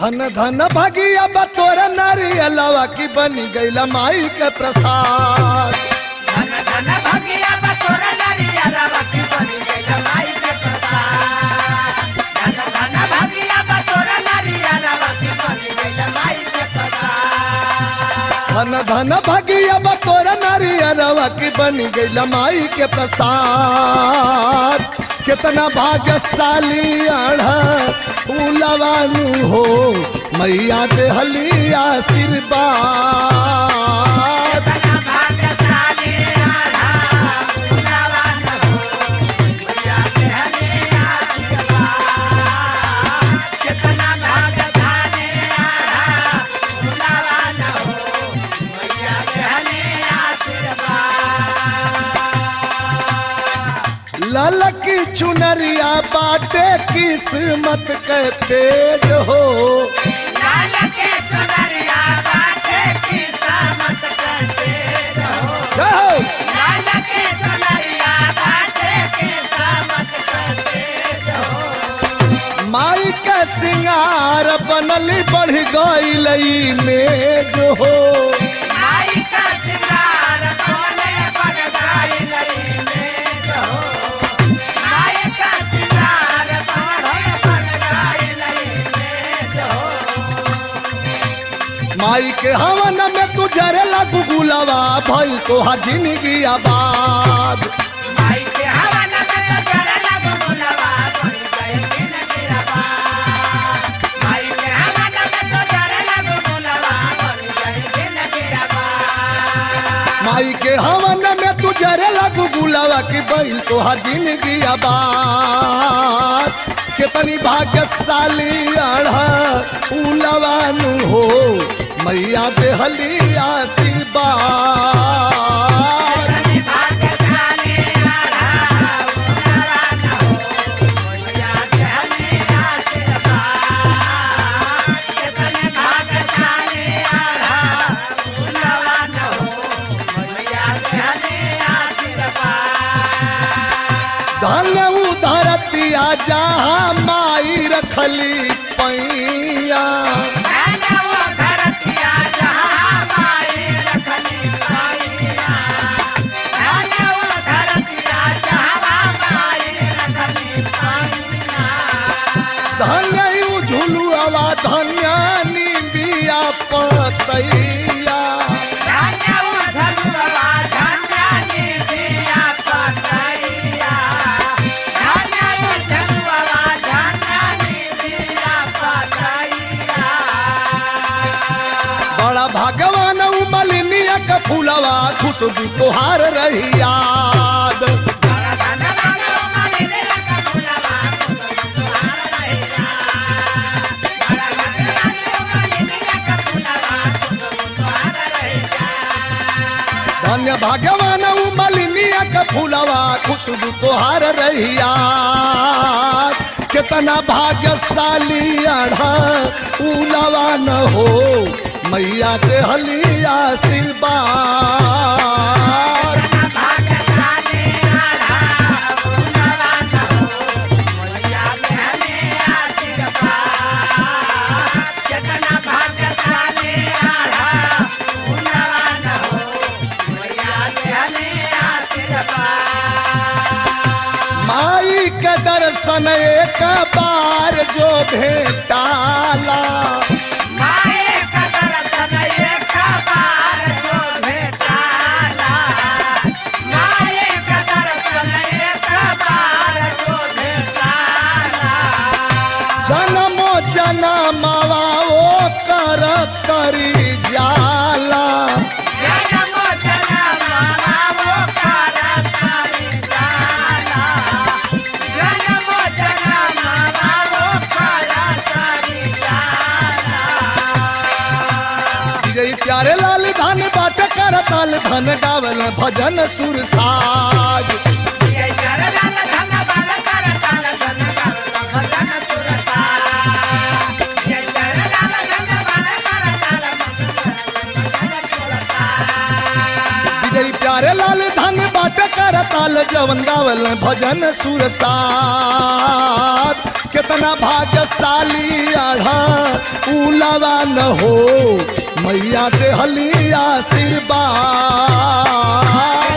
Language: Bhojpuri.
धन धन भगिया बतोर नारियलवा की बनी गईला माई के प्रसाद धन धन भगिया बतोर नरियलवा की बनी गइल माई के प्रसाद धन धन भगिया बतोर नरियलवा की बनी गइल माई के प्रसाद धन धन भगिया बतोर नारियलवा की बनी गईला माई के प्रसाद कितना भाग्यशाली आढ़ा फूलवानु हो मैया देहली आशीर्वाद तना भाग्यशाली आधा फूलवान हो मैया के हले आशीर्वाद कितना भाग्यशाली आधा फूलवान हो मैया के हले आशीर्वाद ललकी चुनरिया बाटे किस्मत के तेज हो लाल के चुनरिया बाटे की सामत करते रहो जय हो। लाल के चुनरिया बाटे की सामत करते रहो माई के सिंगार बनली बढ़ गई में जो हो माई का सिंगार कोने पर गाई लई में रहो माई का सिंगार कोने पर गाई लई में रहो माई के हवन में तू जरे लगू गुलावा भइल तो जिंदगी आबाद माई के हवन में तो जरे लगो गुलाबा बन गए दिन गिरबा माई के हवन में तो जरे लगो गुलाबा बन गए दिन गिरबा माई के हवन में तू जरे लगू गुलावा की भइल तो जिंदगी आबाद कितनी भाग्यशाली आढ़ा उलवानु हो मैया देहली आशीर्वाद कितनी भाग्यशाली आधा गुलाबा न हो मैया के हले आशीर्वाद कितनी भाग्यशाली आधा गुलाबा न हो मैया के हले आशीर्वाद धन उधरतिया जहाँ माई रखली पैया धनवो धरतिया जहाँ माई रखली पाइया धनवो धरतिया जहाँ माई रखली पाइया धन्य झुलुआ धन्य निबिया पतैया धनवो झलुआ धन्यानी दिया पतैया धनवो झलुआ धन्यानी दिया पतैया बड़ा भगवान उमलिनिया का फूलवा खुशबू तोहार रही याद धन्य भगवान उमलिनिया का फूलवा खुशबू तोहार रही याद कितना भाग्यशाली आढ़ा उलवा न हो मैया देहली आशीर्वाद माई के दर्शन एक बार जो भेटाला जन्मो जनमवा ओ कर करी जाला विजय प्यारे लाल धन बाट कर ताल धन गावल भजन सुर साज विजय प्यारे लाल धन बाट कर ताल जवन गावल भजन सुर साज कितना भाग्यशाली आढ़ा उलावा न हो मैया देहली आशीर्वाद